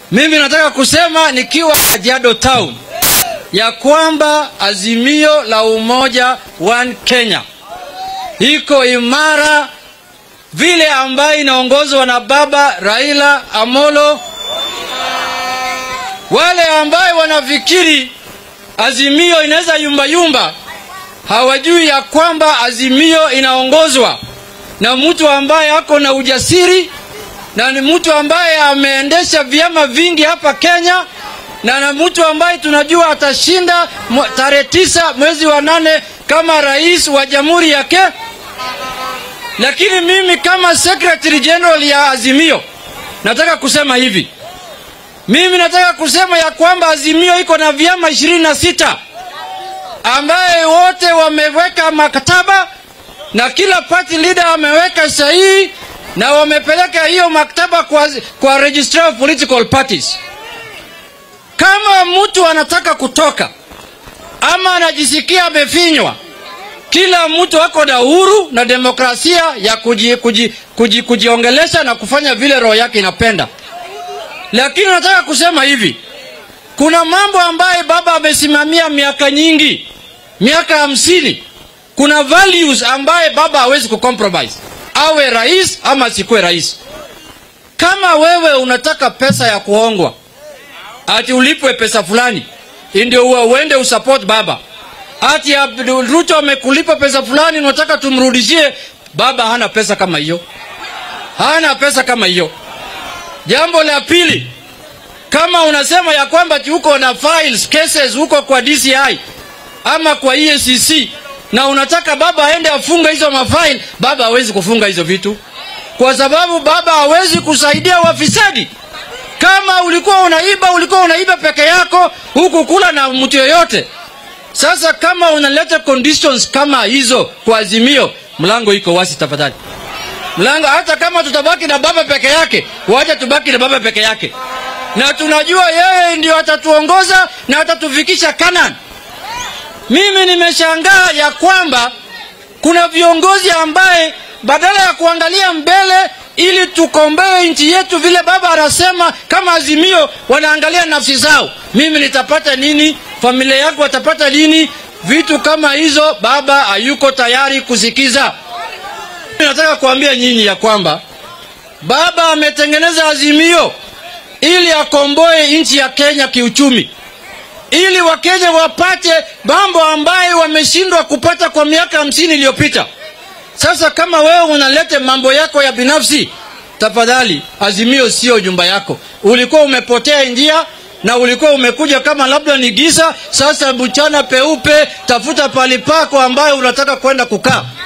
Mimi nataka kusema nikiwa Kajiado Town ya kwamba azimio la umoja One Kenya iko imara vile ambayo inaongozwa na baba Raila Amolo. Wale ambayo wanafikiri azimio inaweza yumba yumba, hawajui ya kwamba azimio inaongozwa na mtu ambaye ako na ujasiri na ni mtu ambaye ameendesha vyama vingi hapa Kenya na na mtu ambaye tunajua atashinda tarehe tisa mwezi wa nane kama rais wa jamhuri yake. Lakini mimi kama secretary general ya Azimio nataka kusema hivi, mimi nataka kusema ya kwamba Azimio iko na vyama ishirini na sita ambaye wote wameweka maktaba na kila party leader ameweka sahihi na wamepeleka hiyo maktaba kwa, kwa registrar of political parties. Kama mtu anataka kutoka ama anajisikia amefinywa, kila mtu ako na uhuru na demokrasia ya kuji, kuji, kuji, kujiongelesha na kufanya vile roho yake inapenda. Lakini nataka kusema hivi, kuna mambo ambaye baba amesimamia miaka nyingi, miaka hamsini. Kuna values ambaye baba hawezi kucompromise, awe rais ama asikuwe rais. Kama wewe unataka pesa ya kuongwa ati ulipwe pesa fulani ndio uende usupport baba, ati Ruto amekulipa pesa fulani unataka tumrudishie baba. Hana pesa kama hiyo, hana pesa kama hiyo. Jambo la pili, kama unasema ya kwamba uko na files cases huko kwa DCI ama kwa EACC na unataka baba aende afunga hizo mafaili, baba hawezi kufunga hizo vitu kwa sababu baba hawezi kusaidia wafisadi. Kama ulikuwa unaiba, ulikuwa unaiba peke yako, huku kula na mtu yoyote. Sasa kama unaleta conditions kama hizo kwa Azimio, mlango iko wazi, tafadhali mlango. Hata kama tutabaki na baba peke yake, wacha tubaki na baba peke yake, na tunajua yeye ndio atatuongoza na atatufikisha Kanani. Mimi nimeshangaa ya kwamba kuna viongozi ambaye badala ya kuangalia mbele ili tukomboe nchi yetu vile baba anasema kama Azimio, wanaangalia nafsi zao. Mimi nitapata nini? Familia yako watapata nini? Vitu kama hizo baba hayuko tayari kusikiza. Nataka kuambia nyinyi ya kwamba baba ametengeneza Azimio ili akomboe nchi ya Kenya kiuchumi, ili Wakenya wapate mambo ambayo wameshindwa kupata kwa miaka hamsini iliyopita. Sasa kama wewe unaleta mambo yako ya binafsi, tafadhali, Azimio sio jumba yako. Ulikuwa umepotea njia na ulikuwa umekuja kama labda ni giza. Sasa mchana peupe, tafuta pali pako ambayo unataka kwenda kukaa.